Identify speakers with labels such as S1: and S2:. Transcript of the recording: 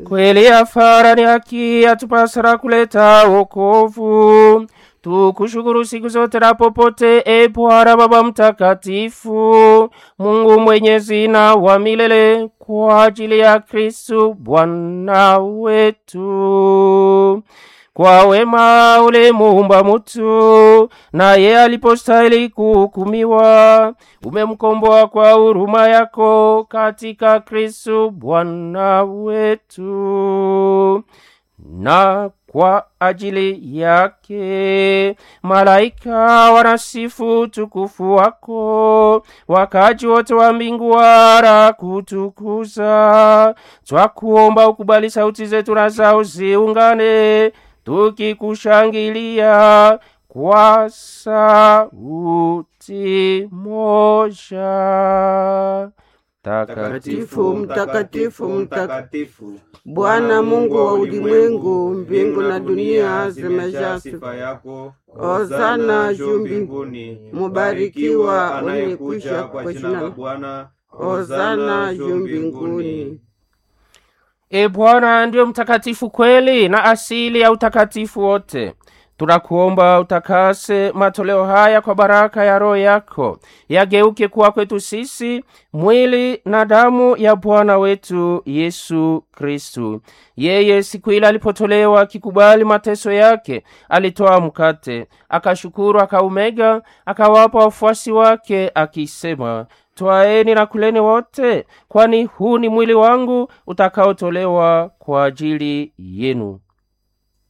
S1: kweli afara ni haki yatupasara kuleta wokovu tukushukuru siku zote na popote e bwana baba mtakatifu mungu mwenyezi na wa milele kwa ajili ya kristu bwana wetu kwa wema ulimuumba mutu naye alipostahili kuhukumiwa umemkomboa kwa huruma yako katika kristu bwana wetu na kwa ajili yake malaika wanasifu tukufu wako wakaji wote wa mbingu wara kutukuza twakuomba ukubali sauti zetu na zao ziungane tukikushangilia kwa sauti moja
S2: Mtakatifu, mtakatifu, mtakatifu, Bwana Mungu wa ulimwengu, mbingu na dunia zimejaa sifa
S3: yako.
S2: Hosana juu mbinguni, mubarikiwa anayekuja kwa jina la
S3: Bwana.
S2: Hosana juu mbinguni.
S1: e bwana ndiyo mtakatifu kweli na asili ya utakatifu wote tunakuomba utakase matoleo haya kwa baraka ya roho yako yageuke kuwa kwetu sisi mwili na damu ya bwana wetu yesu kristu yeye siku ile alipotolewa akikubali mateso yake alitoa mkate akashukuru akaumega akawapa wafuasi wake akisema twaeni na kuleni wote kwani huu ni mwili wangu utakaotolewa kwa ajili yenu